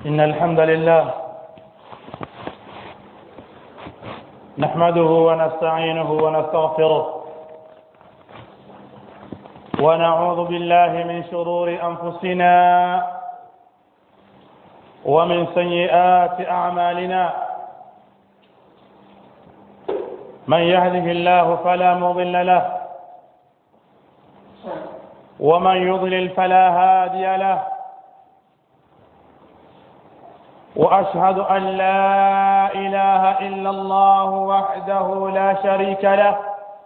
إن الحمد لله نحمده ونستعينه ونستغفره ونعوذ بالله من شرور أنفسنا ومن سيئات أعمالنا من يهده الله فلا مضل له ومن يضلل فلا هادي له واشهد ان لا اله الا الله وحده لا شريك له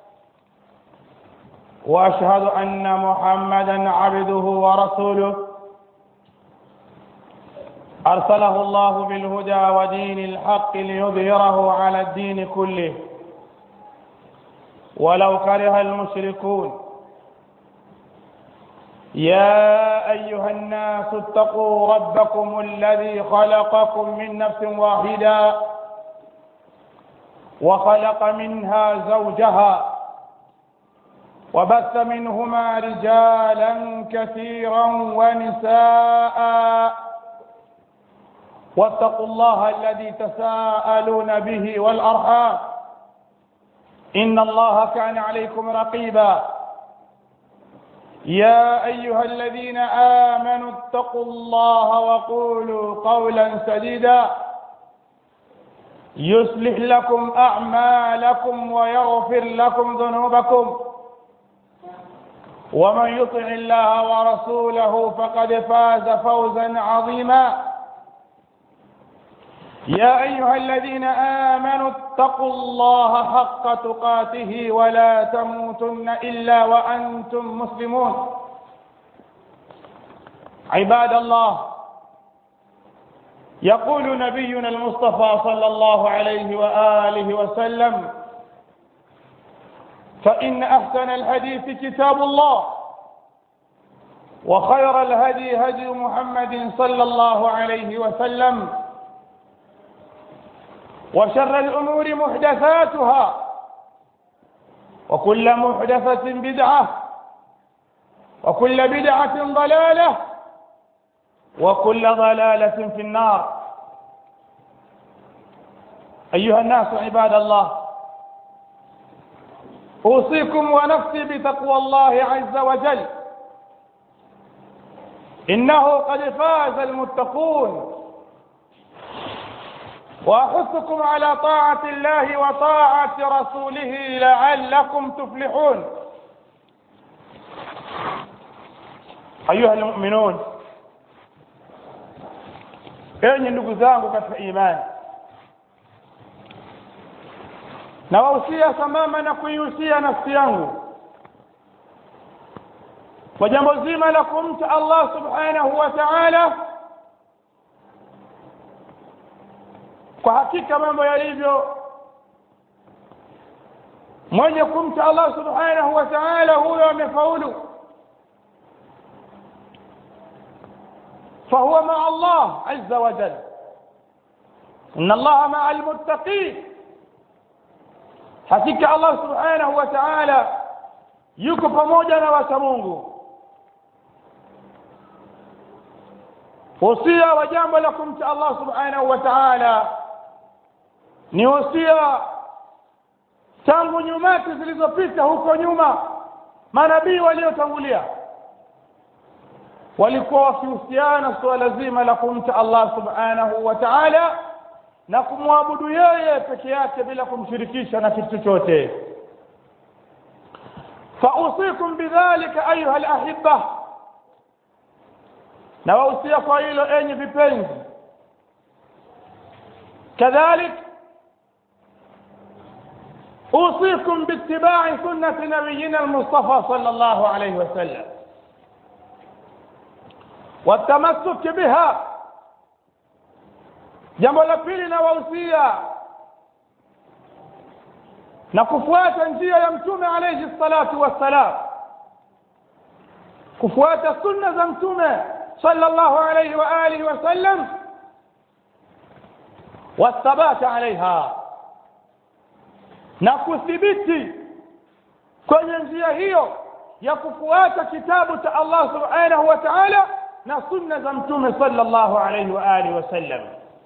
واشهد ان محمدا عبده ورسوله ارسله الله بالهدى ودين الحق ليظهره على الدين كله ولو كره المشركون يا أيها الناس اتقوا ربكم الذي خلقكم من نفس واحدة وخلق منها زوجها وبث منهما رجالا كثيرا ونساء واتقوا الله الذي تساءلون به والأرحام إن الله كان عليكم رقيبا يا أيها الذين آمنوا اتقوا الله وقولوا قولا سديدا يصلح لكم أعمالكم ويغفر لكم ذنوبكم ومن يطع الله ورسوله فقد فاز فوزا عظيما يا أيها الذين آمنوا اتقوا الله حق تقاته ولا تموتن إلا وأنتم مسلمون عباد الله يقول نبينا المصطفى صلى الله عليه وآله وسلم فإن أحسن الحديث كتاب الله وخير الهدي هدي محمد صلى الله عليه وسلم وشر الأمور محدثاتها وكل محدثة بدعة وكل بدعة ضلالة وكل ضلالة في النار أيها الناس عباد الله أوصيكم ونفسي بتقوى الله عز وجل إنه قد فاز المتقون واحثكم على طاعه الله وطاعه رسوله لعلكم تفلحون ايها المؤمنون enyi ndugu zangu katika imani nawahusia sambamba na kuihusia nafsi yangu kwa jambo zima la kumcha allah subhanahu wa taala kwa hakika mambo yalivyo mwenye kumcha Allah subhanahu wa ta'ala huyo amefaulu فهو مع الله عز وجل إن الله مع المتقين hakika Allah subhanahu wa ta'ala yuko pamoja na wacha Mungu usia wa jambo la kumcha Allah subhanahu wa ta'ala ni usia tangu nyumati zilizopita huko nyuma manabii waliotangulia walikuwa wakihusiana suala zima la kumcha Allah subhanahu wa ta'ala na kumwabudu yeye peke yake bila kumshirikisha na kitu chochote fausikum bidhalika ayuha alahibba na wahusia kwa hilo enyi vipenzi kadhalik أوصيكم باتباع سنة نبينا المصطفى صلى الله عليه وسلم والتمسك بها jambo la pili nawahusia na kufuata njia ya mtume alayhi salatu wassalam kufuata sunna za mtume sallallahu alayhi wa alihi wasallam wathabata alaiha na kuthibiti kwenye njia hiyo ya kufuata kitabu cha Allah subhanahu wa ta'ala na sunna za mtume sallallahu alayhi wa alihi wasallam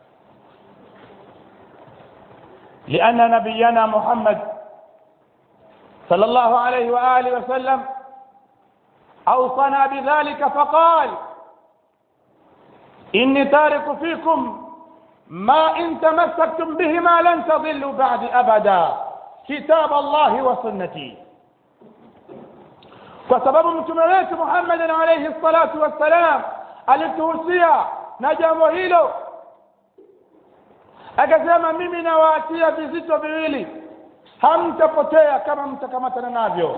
لأن نبينا محمد صلى الله عليه وآله وسلم أوصنا بذلك فقال إني تارك فيكم ما إن تمسكتم بهما لن تضلوا بعد أبدا كتاب الله وسنتي وسبب mtume wetu Muhammad alayhi salatu wassalam alituhusia na jambo hilo akasema mimi nawaachia vizito viwili hamtapotea kama mtakamatana navyo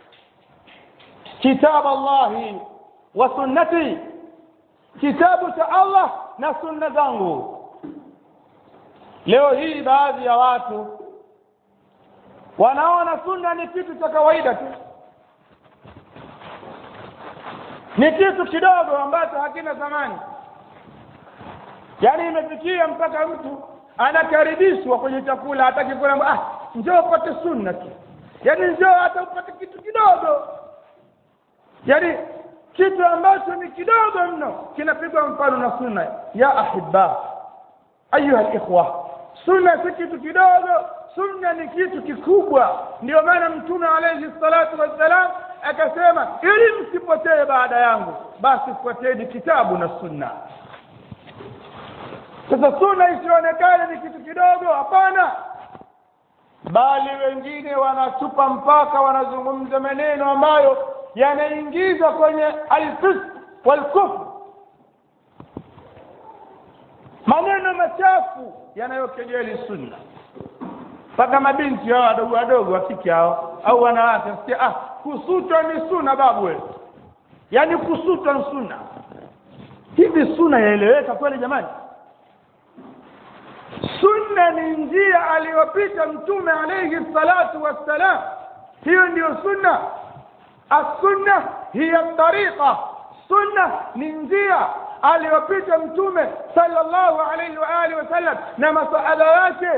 kitab Allahi wa sunnati kitabu cha Allah na sunna zangu leo hii baadhi ya watu wanaona sunna ni kitu cha kawaida tu ni kitu kidogo ambacho hakina thamani yaani imefikia mpaka mtu anakaribishwa kwenye chakula hataki kula ah njoo upate sunna tu yaani njoo hata upate kitu kidogo yaani kitu ambacho ni kidogo mno kinapigwa mfano na sunna ya ahibba ayuha alikhwa sunna si kitu kidogo sunna ni kitu kikubwa ndio maana mtume alayhi salatu wassalam akasema ili msipotee baada yangu basi fuateni kitabu na sunna sasa sunna isionekane ni kitu kidogo hapana bali wengine wanatupa mpaka wanazungumza maneno ambayo yanaingiza kwenye alfisq walkufr maneno machafu yanayokejeli sunna mpaka mabinti hao wadogo wadogo wafiki hao au wanawake sikia ah kusutwa ni sunna babu wewe yaani kusutwa ni sunna hivi sunna yaeleweka kweli jamani sunna ni njia aliyopita mtume alayhi salatu wassalam hiyo ndiyo sunna السنة هي الطريقة سنة ننجية aliyopita mtume sallallahu alayhi wa alihi wasallam na masuala yake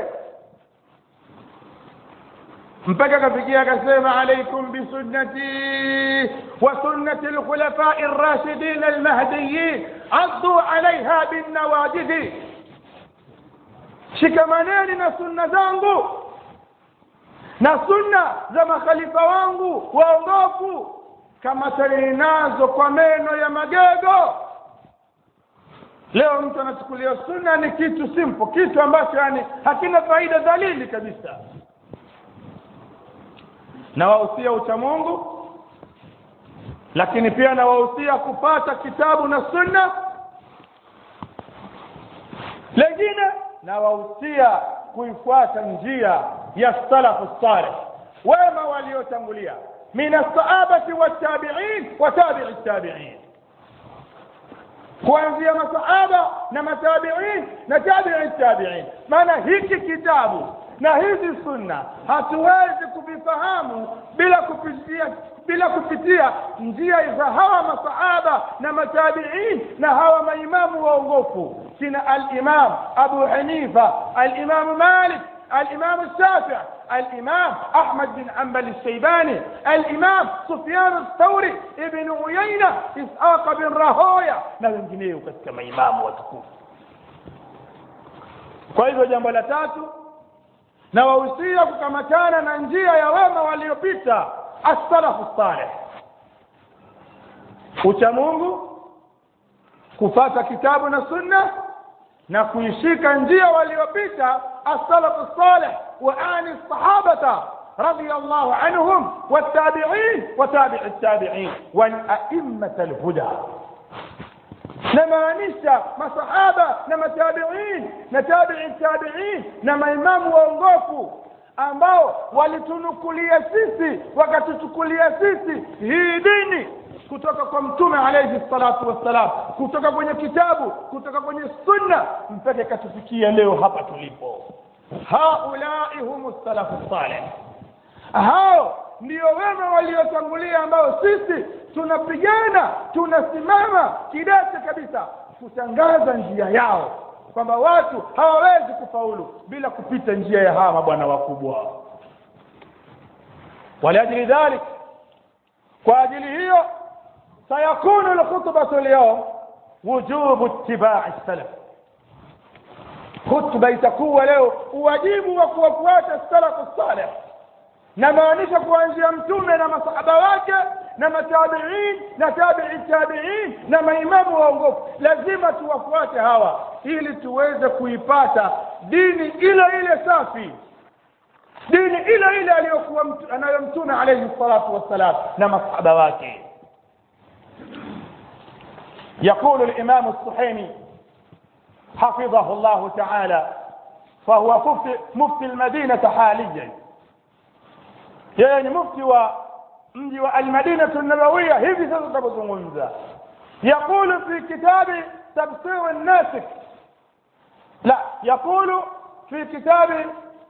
mpaka kafikia akasema alaikum bisunnati wa sunnati alkhulafai ar-rashidin al-mahdiyyin addu alaiha bin shikamaneni na sunna zangu na sunna za makhalifa wangu waongofu kama talini nazo kwa meno ya magego leo mtu anachukulia sunna ni kitu simple kitu ambacho yani hakina faida dalili kabisa na wahusia ucha Mungu lakini pia na wahusia kupata kitabu na sunna lengine na wahusia kuifuata njia ya salafu salih wema waliotangulia min as-sahabati wat-tabi'in wa tabi'i at-tabi'in kuanzia masahaba na matabi'in na tabi'i tabi'in maana hiki kitabu na hizi sunna hatuwezi kuvifahamu bila kupitia bila kupitia njia za hawa masahaba na matabi'in na hawa maimamu waongofu kina al-imam Abu Hanifa al-imam Malik الإمام الشافعي الإمام أحمد بن حنبل الشيباني الإمام سفيان الثوري ابن عيينة إسحاق بن راهويا na wengineo katika maimamu watukufu kwa hivyo jambo la tatu na wahusia kukamatana na njia ya wema waliopita as-salafu salih ucha Mungu kufata kitabu na sunna na kuishika njia waliopita as-salafu salih wa ani sahabata رضي الله عنهم والتابعين وتابع التابعين والأئمة الهدى namaanisha masahaba na matabiin na tabii tabiin na maimamu waongofu ambao walitunukulia sisi wakatuchukulia sisi hii dini kutoka kwa mtume alayhi salatu wassalam kutoka kwenye kitabu kutoka kwenye sunna mpaka ikatufikia leo hapa tulipo haulai humu salafu salih hao ndio wema waliotangulia ambao sisi tunapigana tunasimama kidete kabisa kutangaza njia yao kwamba watu hawawezi kufaulu bila kupita njia ya hawa mabwana wakubwa waliajili dhalik kwa ajili hiyo sayakunu alkhutbatu leo wujubu ittibai salaf khutba itakuwa leo uwajibu wa kuwafuata salafu salih na maanisha kuanzia mtume na masahaba wake na matabiin na tabii tabiin na maimamu waongofu lazima tuwafuate hawa ili tuweze kuipata dini ile ile safi dini ile ile aliyokuwa anayo mtume alayhi salatu wassalam na masahaba wake يقول الإمام الصحيمي حفظه الله تعالى فهو مفتي, مفتي المدينة حاليا يعني مفتي ومجي والمدينة النبوية هذه ستتبزغنزا يقول في كتاب تبصير الناسك لا يقول في كتاب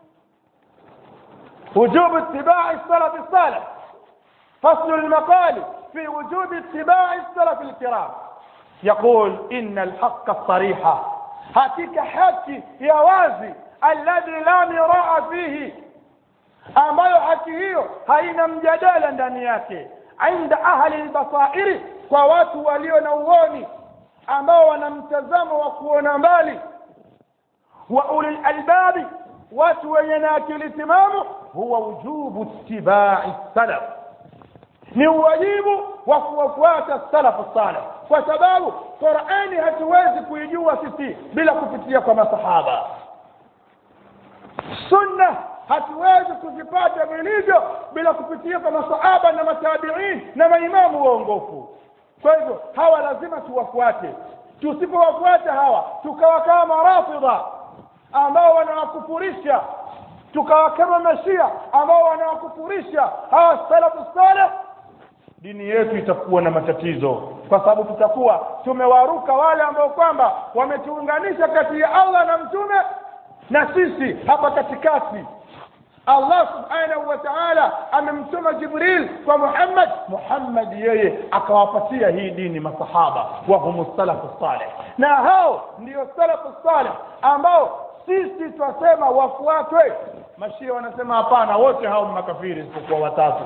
وجوب اتباع السلف الصالح فصل المقال في وجوب اتباع السلف الكرام يقول إن الحق الصريح هاتيك حكي يا وازي الذي لا مراء فيه ambayo haki hiyo haina mjadala ndani yake inda ahli lbasairi kwa watu walio na uoni ambao wana mtazamo wa kuona mbali wa uli lalbabi watu wenye na akili timamu huwa wujubu ittibai salaf ni uwajibu wa kuwafuata salafu salih kwa sababu qurani hatuwezi kuijua sisi bila kupitia kwa masahaba sunna hatuwezi kuzipata vilivyo bila kupitia kwa masahaba na matabiin na maimamu waongofu kwa hivyo hawa lazima tuwafuate tusipowafuata hawa tukawa kama rafidha ambao wanawakufurisha tukawa kama mashia ambao wanawakufurisha hawa salafu saleh dini yetu itakuwa na matatizo kwa sababu tutakuwa tumewaruka wale ambao kwamba wametuunganisha kati ya allah na mtume na sisi hapa katikati allah subhanahu wa taala amemtuma jibril kwa muhammad muhammad yeye akawapatia hii dini masahaba wahum salafu saleh na hao ndio salafu saleh ambao sisi twasema wafuatwe mashia wanasema hapana wote hao makafiri isipokuwa watatu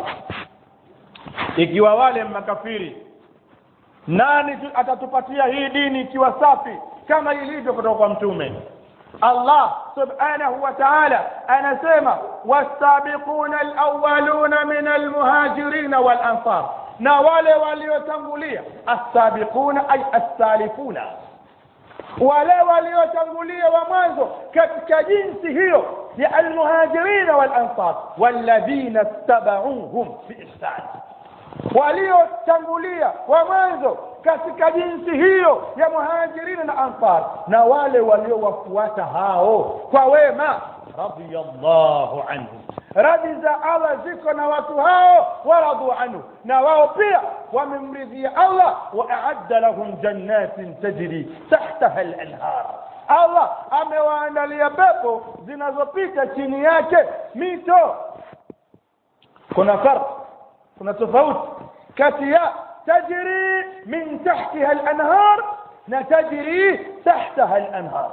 ikiwa wale makafiri nani atatupatia hii dini ikiwa safi kama ilivyo kutoka kwa mtume Allah subhanahu wa ta'ala anasema wasabiquna alawwaluna min almuhajirin walansar na wale waliotangulia as-sabiquna ay as-salifuna wale waliotangulia wa mwanzo katika jinsi hiyo ya almuhajirin walansar walladhina tabauhum biihsan waliotangulia wa mwanzo katika jinsi hiyo ya muhajirina na ansar na wale waliowafuata hao kwa wema radiyallahu anhum radhi za allah ziko na watu hao waradu anhu na wao pia wamemridhia allah waaadda lahum jannatin tajri tahtaha lanhar allah amewaandalia pepo zinazopita chini yake mito kuna farq kuna tofauti kati ya tajri min tahtiha al-anhar na tajri tahtaha al-anhar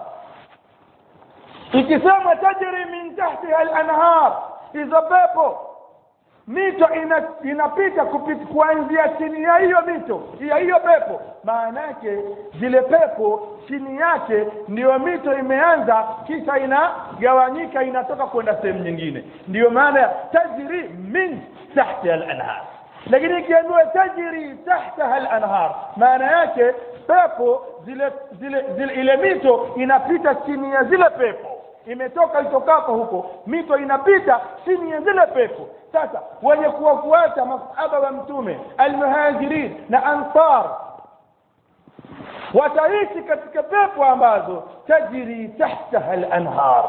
ikisema tajri min tahtiha al-anhar hizo pepo mito ina, inapita kupita kuanzia chini ya hiyo mito ya hiyo pepo maana yake zile pepo chini yake ndiyo mito imeanza kisha inagawanyika inatoka kwenda sehemu nyingine ndiyo maana ya tajri min tahtiha al-anhar lakini ikiambiwa tajri tahtaha al-anhar maana yake pepo zile, zile zile ile mito inapita chini ya zile pepo imetoka itokako huko mito inapita chini ya zile pepo sasa wenye kuwafuata masahaba wa mtume almuhajirin na ansar wataishi katika pepo ambazo tajri tahtaha al-anhar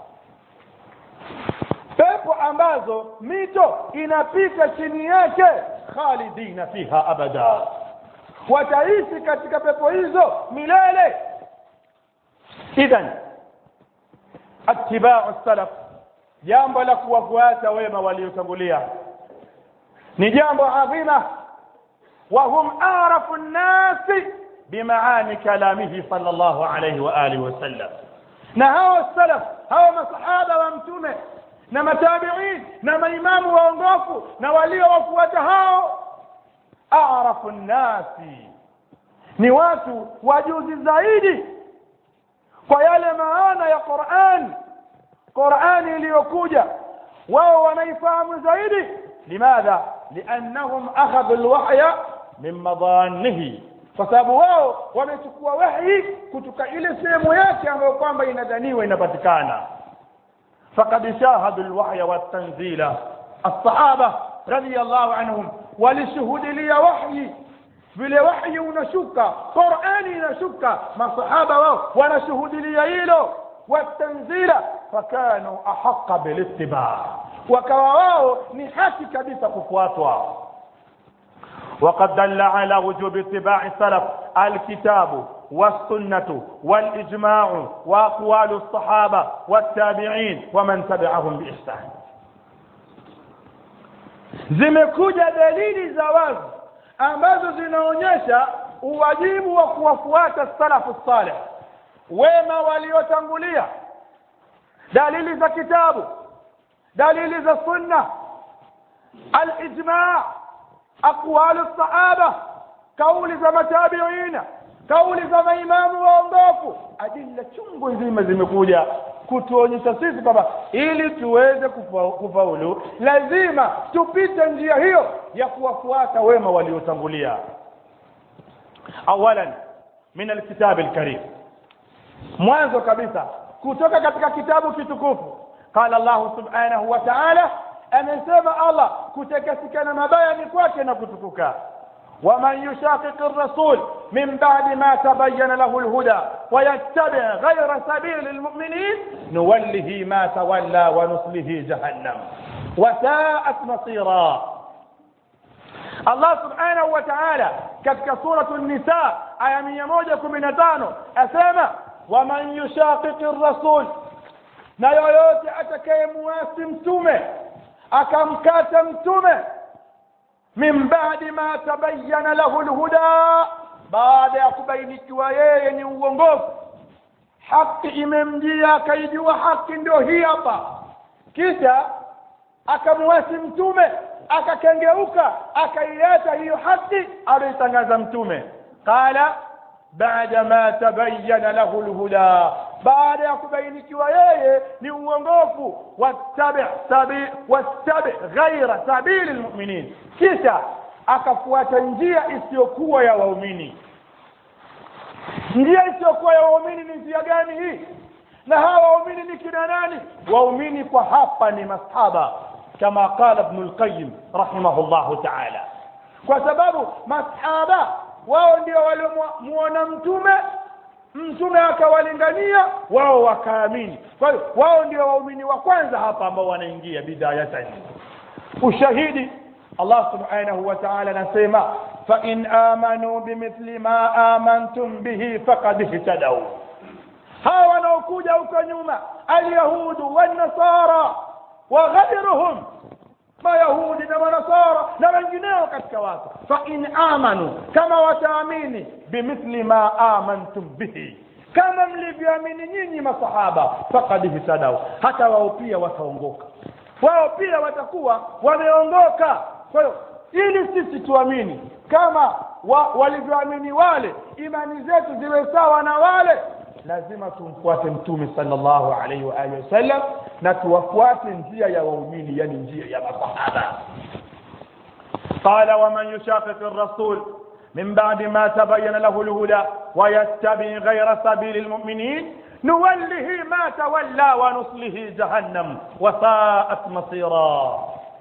pepo ambazo mito inapita chini yake khalidina fiha abada wataishi katika pepo hizo milele idhan attiba'u salaf jambo la kuwafuata wema waliotangulia ni jambo adhima wa hum arafu nnasi bimaani kalamihi sallallahu alayhi wa alihi wasallam na hao salaf hao masahaba wa mtume na matabiin na maimamu waongofu na waliowafuata hao arafu nnasi ni watu wajuzi zaidi kwa yale maana ya Qur'an Qur'ani iliyokuja wao wanaifahamu zaidi limadha liannahum akhadhu alwahya min madanihi kwa sababu wao wamechukua wahi kutoka ile sehemu yake ambayo kwamba inadhaniwa inapatikana faqad shahadu alwahya watanzila الصحابه رضي الله عنهم walishuhudilia wahyi vile wahyi unashuka Qur'ani inashuka masahaba wao wanashuhudilia hilo watanzila fakanu ahaqqa bilittiba wakawa wao ni haki kabisa kufuatwa وقد دل على وجوب اتباع السلف الكتاب والسنة والإجماع وأقوال الصحابة والتابعين ومن تبعهم بإحسان zimekuja dalili za wazi ambazo zinaonyesha uwajibu wa kuwafuata salafu salih wema waliotangulia dalili za kitabu dalili za sunna alijma aqwalu sahaba kauli za matabiina kauli za maimamu waongofu adilla chungu nzima zimekuja kutuonyesha sisi kwamba ili tuweze kufa, kufaulu lazima tupite njia hiyo ya kuwafuata wema waliotangulia awalan min alkitab alkarim mwanzo kabisa kutoka katika kitabu kitukufu qala Allah subhanahu wa ta'ala amesema Allah kutakasikana mabaya ni kwake na kutukuka ومن يشاقق الرسول من بعد ما تبين له الهدى ويتبع غير سبيل المؤمنين نوله ما تولى ونصله جهنم وساءت مصيرا الله سبحانه وتعالى katika suratu nisa aya mia moja kumi na tano asema waman yushaqiqi rasul na yoyote atakayemuasi mtume akamkata mtume min ba'di ma tabayyana lahu alhuda baada ya kubainikiwa yeye ni uongofu haki imemjia akaijua haki ndio hii hapa kisha akamwasi mtume akakengeuka akaiacha hiyo haki aliyotangaza mtume qala baada ma tabayyana lahu alhuda baada ya kubainikiwa yeye ni uongofu wattabi sabi wattabi ghaira sabili almu'minin kisha akafuata njia isiyokuwa ya waumini njia isiyokuwa ya waumini ni njia gani hii na hawa waumini ni kina nani waumini kwa hapa ni masahaba kama qala ibn al-qayyim rahimahullahu ta'ala kwa sababu masahaba wao ndio waliomuona mtume mtume akawalingania wao wakaamini kwa hiyo wao ndio waumini wa kwanza hapa ambao wanaingia bidayatan ushahidi Allah subhanahu wa ta'ala anasema fa in amanu bimithli ma amantum bihi faqad ihtadaw hawa wanaokuja huko nyuma alyahudu wan-nasara wa ghayruhum mayahudi na manasara na wengineo katika watu fa in amanu kama wataamini bimithli ma amantum bihi kama mlivyoamini nyinyi masahaba faqad ihtadaw hata wao pia wataongoka wao pia watakuwa wameongoka kwa hiyo ili sisi tuamini kama wa, walivyoamini wale imani zetu ziwe sawa na wale lazima tumfuate mtume sallallahu alaihi wa alihi wasallam na tuwafuate njia ya waumini yani njia ya masahaba قال ومن يشاقق الرسول من بعد ما تبين له الهدى ويتبع غير سبيل المؤمنين نوله ما تولى ونصله جهنم وساءت مصيرا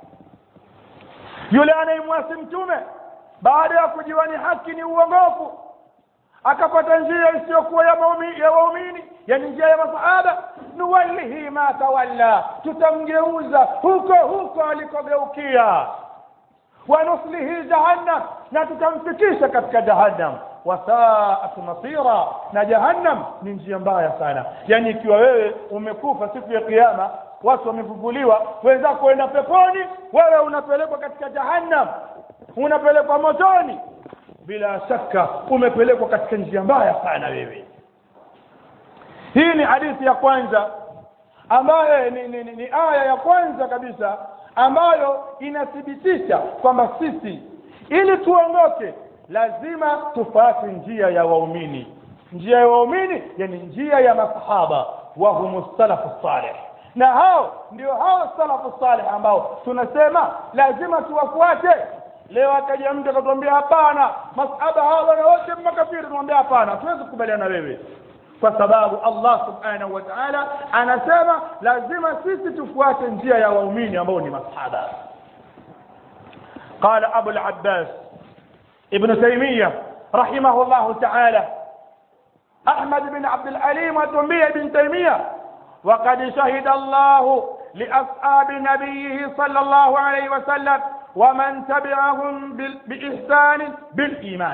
yule anayemwasi mtume baada ya kujiwa ni haki ni uongofu akapata njia isiyokuwa ya waumini ya waumini yani njia ya masahaba nuwallihi ma tawalla tutamgeuza huko huko alikogeukia wanuslihi jahannam na tutamfikisha katika jahannam wasaat masira na jahannam ni njia mbaya sana yani ikiwa wewe umekufa siku ya kiyama watu wamefufuliwa wenzako wenda peponi wewe unapelekwa katika jahannam unapelekwa motoni bila shaka umepelekwa katika njia mbaya sana wewe hii ni hadithi ya kwanza ambayo ni, ni, ni, ni aya ya kwanza kabisa ambayo inathibitisha kwamba sisi ili tuongoke lazima tufuate njia ya waumini njia ya waumini yani njia ya masahaba wa humu salafu salih na hao ndio hao salafu salih ambao tunasema lazima tuwafuate leo akaja mtu akatuambia hapana masahaba hawa wana wote makafiri tunamwambia hapana tuwezi kukubaliana na wewe kwa sababu Allah subhanahu wa ta'ala anasema lazima sisi tufuate njia ya waumini ambao ni masahaba قال أبو العباس ابن تيمية رحمه الله تعالى أحمد بن عبد العليم وتنبيه بن تيمية وقد شهد الله لأصحاب نبيه صلى الله عليه وسلم ومن تبعهم بإحسان بالإيمان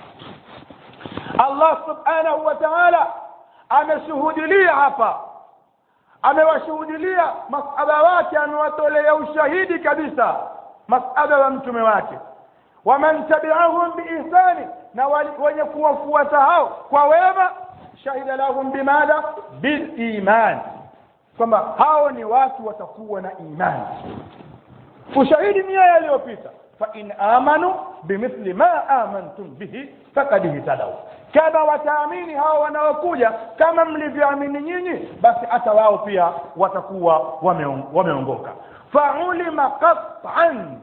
الله سبحانه وتعالى ameshuhudilia hapa amewashuhudilia masaba wake amewatolea ushahidi kabisa masaba wa mtume wake waman tabi'ahum biihsani na wenye kuwafuata hao kwa wema shahida lahum bimadha biliman kwamba hao ni watu watakuwa na imani ushahidi ni yale yaliyopita fa in amanu bimithli ma amantum bihi faqad ihtadaw kama wataamini hao wanaokuja kama mlivyoamini nyinyi basi hata wao pia watakuwa wameongoka faulima qat'an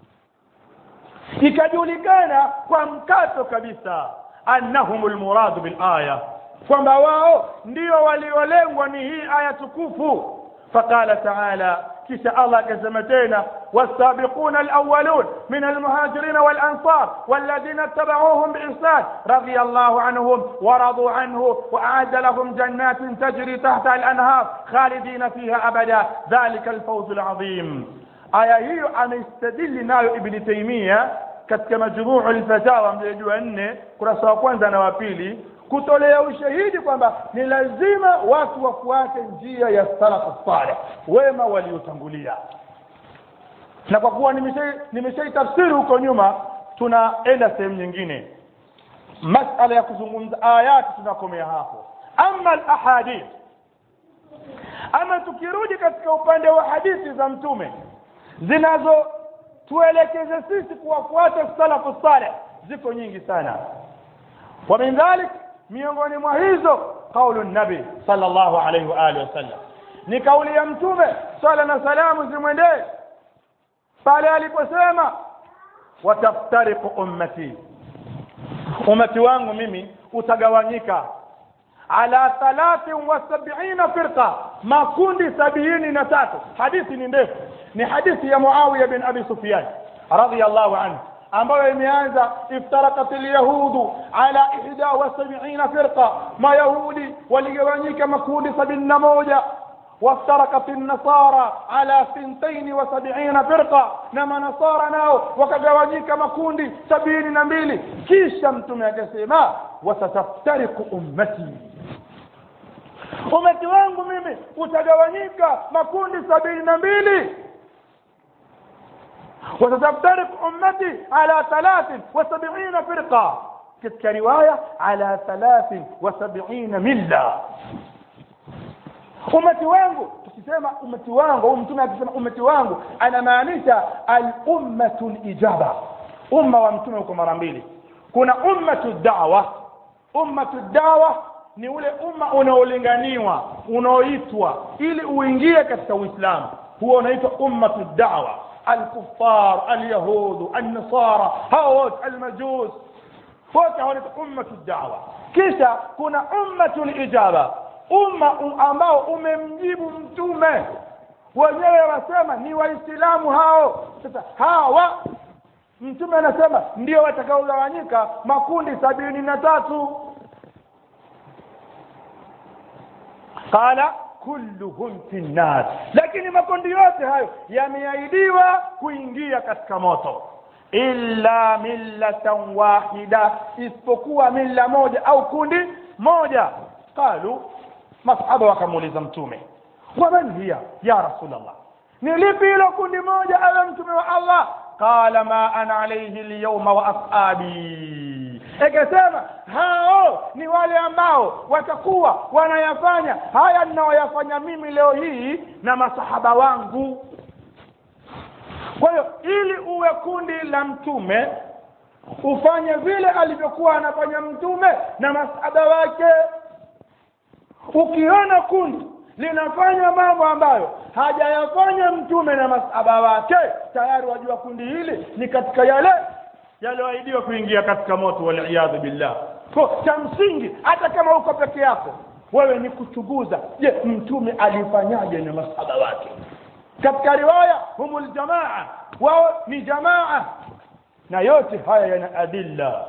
ikajulikana kwa mkato kabisa annahum almurad bil aya kwamba wao ndio waliolengwa ni hii aya tukufu فقال تعالى كيس الله كزمتين والسابقون الأولون من المهاجرين والأنصار والذين اتبعوهم بإحسان رضي الله عنهم ورضوا عنه وأعد لهم جنات تجري تحت الأنهار خالدين فيها أبدا ذلك الفوز العظيم آية هي أن يستدل نايو ابن تيمية katika majmuu alfatawa mjajua nne kurasa wa kwanza na wa pili kutolea ushahidi kwamba ni lazima watu wafuate njia ya salafu saleh wema waliotangulia na kwa kuwa nimeshaitafsiri huko nyuma tunaenda sehemu nyingine masala ya kuzungumza ayati tunakomea hapo ama alahadith ama tukirudi katika upande wa hadithi za mtume zinazotuelekeza sisi kuwafuata salafu saleh ziko nyingi sana wa min dhalik miongoni mwa hizo kaulu nabi sallallahu alaihi wa alihi wasallam ni kauli ya mtume sala na salamu zimwendee pale aliposema wataftariqu ummati ummati wangu mimi utagawanyika ala thalathin wa sab'ina firqa makundi sabini na tatu hadithi ni ndefu ni hadithi ya muawiya bin abi sufyan radiyallahu anhu ambayo imeanza iftarakat alyahudu ala ihda wa sab'ina firqa mayahudi waligawanyika makundi sabini na moja وافترقت النصارى على سنتين وسبعين فرقة نما نصارى ناو وكجواجيك مكوندي سبعين نبيلي كيشا متم يكسيما وستفترق أمتي umati wangu mimi utagawanyika makundi sabini na mbili وستفترق أمتي على ثلاث وسبعين فرقة كتك رواية على ثلاث وسبعين ملة umati wangu tukisema umati wangu au mtume akisema umati wangu anamaanisha al-ummatu ijaba umma wa mtume uko mara mbili kuna ummatu da'wa ummatu da'wa ni ule umma unaolinganiwa unaoitwa ili uingie katika uislamu huo unaitwa ummatu da'wa الكفار اليهود النصارى هاوت المجوس wote wanaitwa ummatu da'wa kisha kuna ummatu ijaba umma ambao umemjibu mtume wenyewe wasema ni waislamu hao sasa hawa mtume anasema ndio watakaogawanyika makundi sabini na tatu qala kulluhum fi nnar lakini makundi yote hayo yameahidiwa kuingia katika moto illa millatan wahida isipokuwa milla moja au kundi moja qalu masahaba wakamuuliza mtume waman hiya ya rasulllah ni lipi hilo kundi moja awe mtume wa allah qala ma ana alayhi alyawma wa ashabi ikasema hao ni wale ambao watakuwa wanayafanya haya ninayoyafanya mimi leo hii na masahaba wangu kwa hiyo ili uwe kundi la mtume ufanye vile alivyokuwa anafanya mtume na masahaba wake ukiona kundi linafanya mambo ambayo hajayafanya mtume na masahaba wake tayari wajua kundi hili ni katika yale yaliyoahidiwa kuingia katika moto waliyadhu billah ko cha msingi hata kama uko peke yako wewe ni kuchunguza je mtume alifanyaje na masahaba wake katika riwaya humul jamaa wao ni jamaa na yote haya yana adilla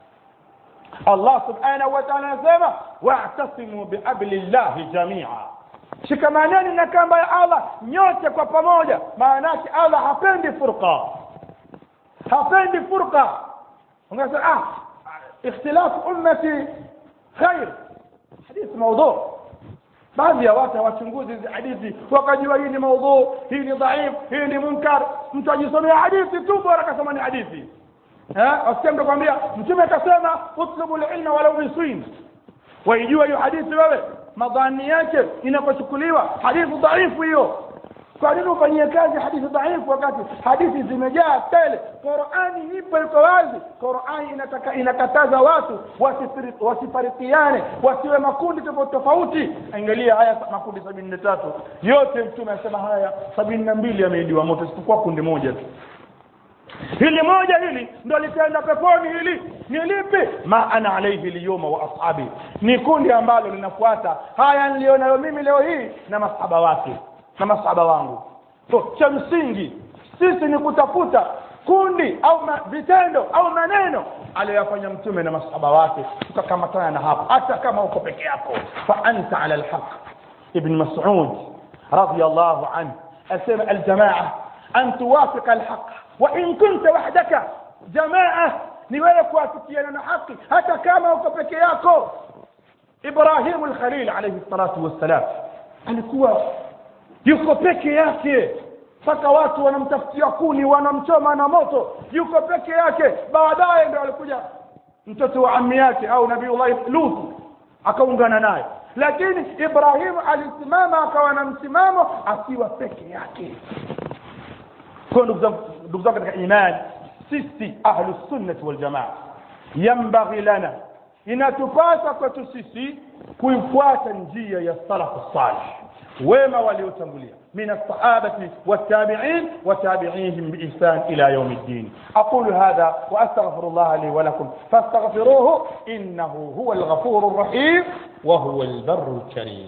Allah subhanahu wa ta'ala anasema wa'tasimu bihablillahi jamia shikamaneni na kamba ya Allah nyote kwa pamoja maana yake Allah hapendi furqa hapendi furqa ungesema ah ikhtilaf ummati khair hadith mawdu baadhi ya watu hawachunguzi hizi hadithi wakajua hii ni maudhu hii ni dhaif hii ni munkar mtu ajisomea hadithi tu bora akasema ni hadithi wasikia mtu kwambia mtume akasema utlubu lilma walau biswin waijua hiyo hadithi wewe madhani yake inapochukuliwa hadithi dhaifu hiyo kwa nini ufanyie kazi hadithi dhaifu wakati hadithi zimejaa tele qurani ipo iko wazi qurani inataka inakataza watu wasifarikiane wasiwe makundi tofauti tofauti angalia haya makundi sabini na tatu yote mtume anasema haya sabini na mbili yameidiwa moto isipokuwa kundi moja tu hili moja hili ndo litaenda peponi hili ni lipi ma ana alaihi liyoma wa ashabi ni kundi ambalo linafuata haya nilionayo mimi leo hii na masahaba wake na masahaba wangu so cha msingi sisi ni kutafuta kundi au ma, vitendo au maneno aliyoyafanya mtume na masahaba wake tukakamatana na hapo hata kama uko peke yako fa anta ala alhaq ibn mas'ud radiyallahu anhu asema aljamaa an tuwafiqa alhaq wa in kunta wahdaka jamaa ni wewe kuafikiana na haki hata kama uko peke yako ibrahim alkhalil alayhi salatu wassalam alikuwa yuko peke yake mpaka watu wanamtafutia kuni wanamchoma na moto yuko peke yake baadaye ndio alikuja mtoto wa ammi yake au nabiullahi lut akaungana naye lakini ibrahimu alisimama akawa na msimamo akiwa peke yake kwa ndugu zangu katika imani sisi ahlu sunnati waljamaa yambaghi lana inatupasa kwetu sisi kuifuata njia ya salafu salih wema waliotangulia من الصحابة والتابعين وتابعيهم بإحسان إلى يوم الدين أقول هذا وأستغفر الله لي ولكم فاستغفروه إنه هو الغفور الرحيم وهو البر الكريم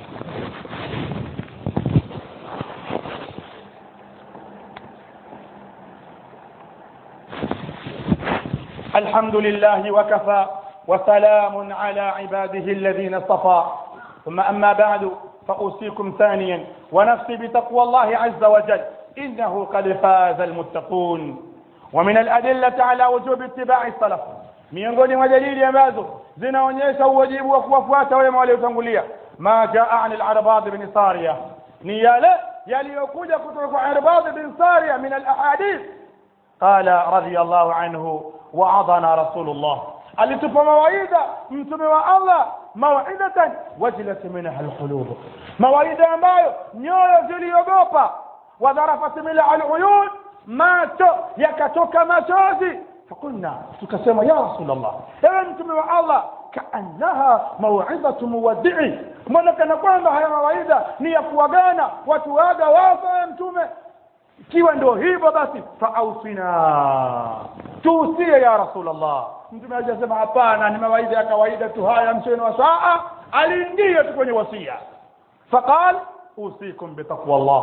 الحمد لله وكفى وسلام على عباده الذين اصطفى ثم أما بعد فأوصيكم ثانيا ونفسي بتقوى الله عز وجل إنه قد فاز المتقون ومن الأدلة على وجوب اتباع السلف miongoni mwa dalili ambazo zinaonyesha uwajibu wa kuwafuata wema waliotangulia ma jaa an al-arbad bin sariya ni yale yaliyokuja kutoka kwa arbad bin sariya min al-ahadith qala radiyallahu anhu wa'adana rasulullah alitupa mawaidha mtume wa Allah mawidatan wajilat minha alqulub mawaidha ambayo nyoyo ziliogopa wadharafat minha aluyun macho yakatoka machozi fakulna tukasema ya rasulullah ewe mtume wa Allah kaannaha mawidhatu muwaddi'i mbona kana kwamba haya mawaidha ni ya kuwagana watu waga wafa mtume ikiwa ndio hivyo basi faausina tuusie ya rasulullah mtume hajasema hapana ni mawaidha ya kawaida tu haya mcheni wa saa aliingia tu kwenye wasia faqal usikum bitaqwa Allah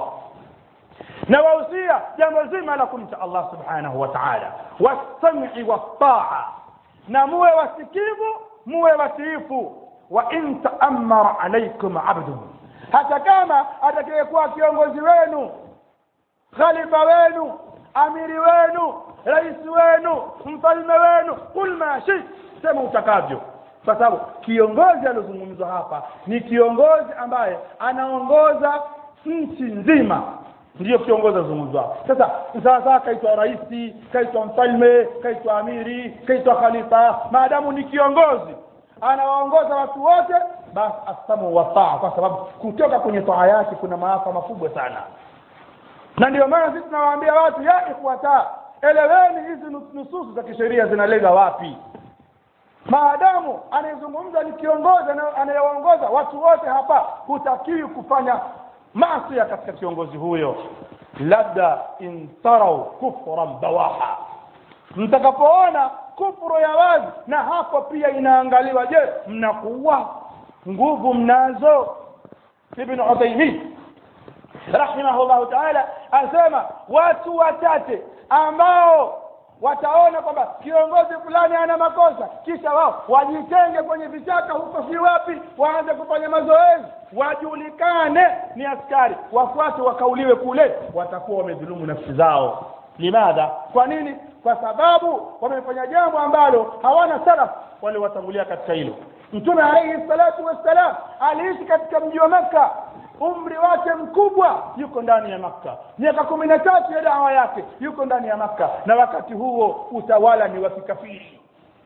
na wausia jambo zima la kumcha Allah subhanahu wa ta'ala wasami wataa na muwe wasikivu muwe watiifu wa in ta'ammara alaykum abdun hata kama atakayekuwa kiongozi wenu khalifa wenu amiri wenu rais wenu mfalme wenu kul ma shi sema utakavyo kwa sababu kiongozi aliozungumzwa hapa ni kiongozi ambaye anaongoza nchi nzima ndiyo kiongozi azungumzwa sasa sasa kaitwa rais kaitwa mfalme kaitwa amiri kaitwa khalifa maadamu ni kiongozi anawaongoza watu wote basi asamu wataa kwa sababu kutoka kwenye taa yake kuna maafa makubwa sana na ndio maana sisi tunawaambia watu ya ikhwata eleweni hizi nususu za kisheria zinalenga wapi maadamu anayezungumza ni kiongozi anayewaongoza watu wote hapa hutakiwi kufanya masia katika kiongozi huyo labda intarau kufran bawaha mtakapoona kufuru ya wazi na hapo pia inaangaliwa je mnakuwa nguvu mnazo ibn Uthaymeen rahimahullahu ta'ala asema watu wachache ambao wataona kwamba kiongozi fulani ana makosa kisha wao wajitenge kwenye vichaka huko si wapi waanze kufanya mazoezi wajulikane ni askari wafuate wakauliwe kule watakuwa wamedhulumu nafsi zao limadha kwa nini kwa sababu wamefanya jambo ambalo hawana salaf wale watangulia katika hilo mtume alayhi salatu wassalam aliishi katika mji wa makka umri wake mkubwa yuko ndani ya makka miaka kumi na tatu ya dawa yake yuko ndani ya makka na wakati huo utawala ni wa kikafiri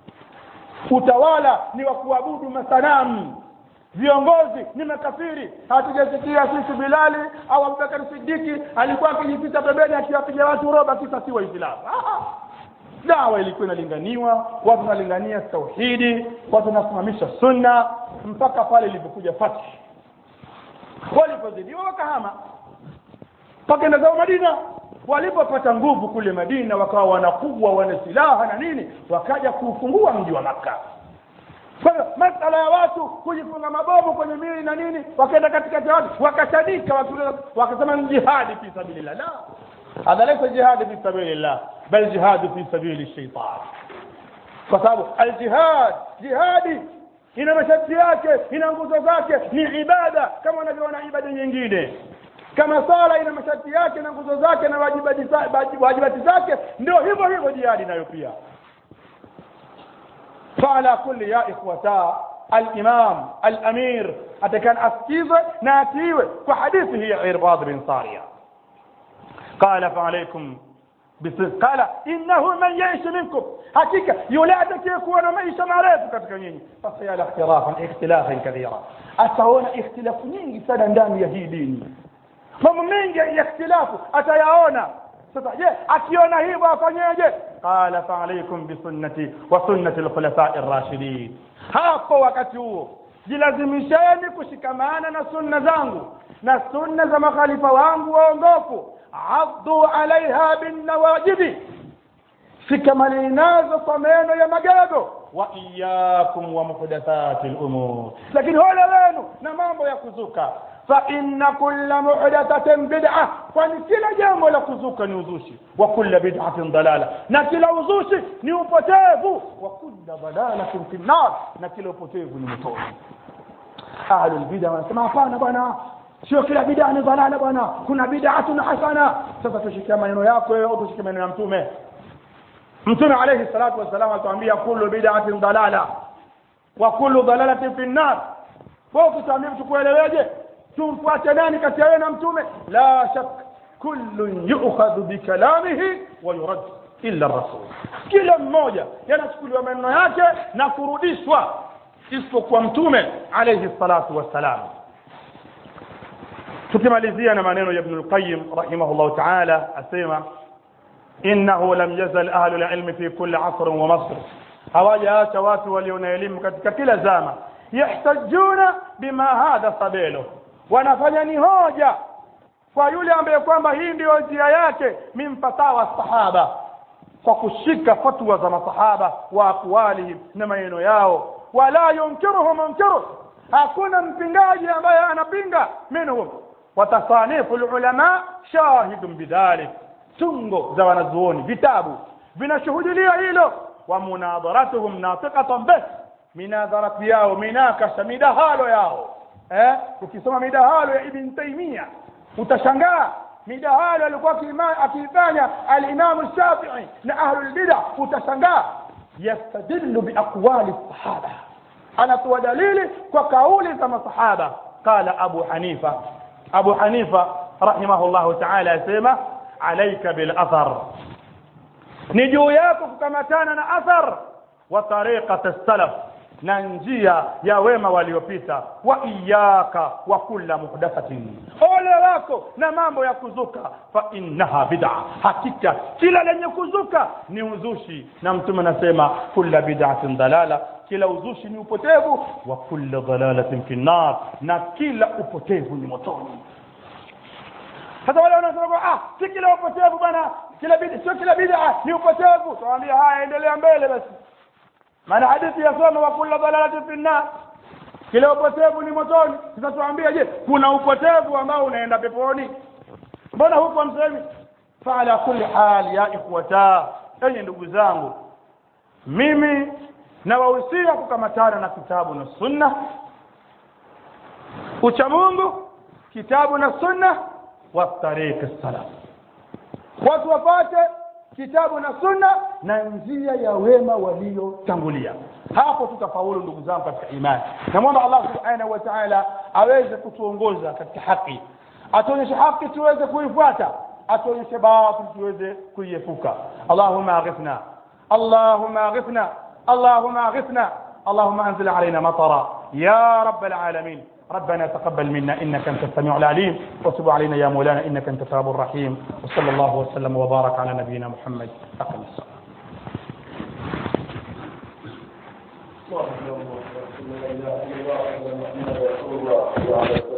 utawala ni wa kuabudu masanamu viongozi ni makafiri hatujasikia sisi bilali au abubakar sidiki alikuwa akijificha pembeni akiwapiga watu roba kisa si waislamu dawa ilikuwa inalinganiwa watu wanalingania tauhidi watu wanasimamisha sunna mpaka pale ilipokuja fathi walipozidiwa wakahama pakaenda zao madina walipopata nguvu kule madina wakawa wanakubwa wana silaha na nini wakaja kuufungua mji wa makka kwa hiyo masala ya watu kujifunga mabomu kwenye mili na nini wakaenda katikati ya watu wakashadika wakasema ni jihadi fi sabilillah la hadha laysa jihadi fi sabilillah bal jihadu fi sabili shaitan kwa sababu aljihad jihadi ina masharti yake ina nguzo zake ni ibada kama unavyoona ibada nyingine kama sala ina masharti yake na nguzo zake na wajibati zake ndio hivyo hivyo jihadi nayo pia فعلى كل يا إخوتا الإمام الأمير أتكان أسكيزة ناتيوة وحديثه عرباض بن صارية قال فعليكم بصدق قال إنه من يعيش منكم حقيقة يولادك يكون معيشا معرفة كتكنين فسيال اختلافا اختلافا كثيرا أتهون اختلاف nyingi sana ndani ya hii dini mambo mengi ya ikhtilafu atayaona sasa je akiona hivyo afanyeje qala fa alaykum bi sunnati wa sunnati al-khulafa'i ar-rashidin hapo wakati huo jilazimisheni kushikamana na sunna zangu na sunna za makhalifa wangu waongofu addu alaiha binnawajibi shikamaneni nazo kwa meno ya magego wa iyakum wa muhdathati lumur lakini ole wenu na mambo ya kuzuka fa inna kulla muhdathatin bid'a kwani kila jambo la kuzuka ni uzushi wa kulla bid'atin dalala na kila uzushi ni upotevu wa kulla dalalatin fi nnar na kila upotevu ni motoni ahlul bid'a wanasema hapana bwana sio kila bid'a ni dalala bwana kuna bid'atun hasana sasa tushikia maneno yako wewe au tushikie maneno ya mtume mtume alayhi salatu wasalam atuambia kullu bid'atin dalala wa kullu dalalatin fi nnar kwa ukituambia tukueleweje tumfuate nani kati ya wewe na mtume la shak kullun yu'khadhu bikalamihi wa yurad illa rasul kila mmoja yanachukuliwa maneno yake na kurudishwa isipokuwa mtume alayhi salatu wassalam tukimalizia na maneno ya ibn al-qayyim rahimahullah ta'ala asema innahu lam yazal ahlu al-ilm fi kulli asr wa masr hawajaacha watu walio na elimu katika kila zama yahtajuna bima hadha sabilo wanafanya ni hoja kwa yule ambaye kwamba hii ndio njia yake min fatawa sahaba kwa kushika fatwa za masahaba wa aqwalihim na maneno yao wala yunkiruhu munkiru hakuna mpingaji ambaye anapinga minhum watasanifu ulama shahidun bidhalik tungo za wanazuoni vitabu vinashuhudilia hilo wa munadharatuhum natiqatan bih minadharati yao minakasha midahalo yao eh ukisoma midahalo ya ibn taymiya utashangaa midahalo alikuwa akiifanya al-Imam Shafi'i na ahlul bid'ah utashangaa yastadillu biaqwali sahaba anatoa dalili kwa kauli za masahaba qala Abu Hanifa Abu Hanifa rahimahullahu ta'ala asema alayka bil athar ni juu yako kukamatana na athar wa tariqat as-salaf na njia ya wema waliopita wa iyaka wa kulla muhdathatin ole wako na mambo ya kuzuka fa innaha bid'a hakika kila lenye kuzuka ni uzushi na mtume anasema kulla bid'atin dalala kila uzushi ni upotevu wa kulla dalalatin fi nar na kila upotevu ni motoni sasa wale wanasema kwa, ah si kila upotevu bwana kila bid'a sio kila bid'a ni upotevu tuwaambia haya endelea mbele basi maana hadithi yasoma wa kulla dalalatin fi nar kila upotevu ni motoni sasa tuambie je kuna upotevu ambao unaenda peponi mbona huko msemi faala kulli hal ya ikhwata enye ndugu zangu mimi nawahusia kukamatana na kitabu na sunna ucha mungu kitabu na sunna wa tariq salaf watu wapate kitabu na sunna na njia ya wema waliotangulia hapo tutafaulu ndugu zangu katika imani namwomba allah subhanahu wa taala aweze kutuongoza katika haki atuonyeshe haki tuweze kuifuata atuonyeshe batil tuweze kuiepuka allahuma aghithna allahuma aghithna اللهم اغثنا اللهم انزل علينا مطرا يا رب العالمين ربنا تقبل منا انك انت السميع العليم وتب علينا يا مولانا انك انت التواب الرحيم وصلى الله وسلم وبارك على نبينا محمد اقم الصلاه الله لا اله الا الله محمد رسول الله وعلى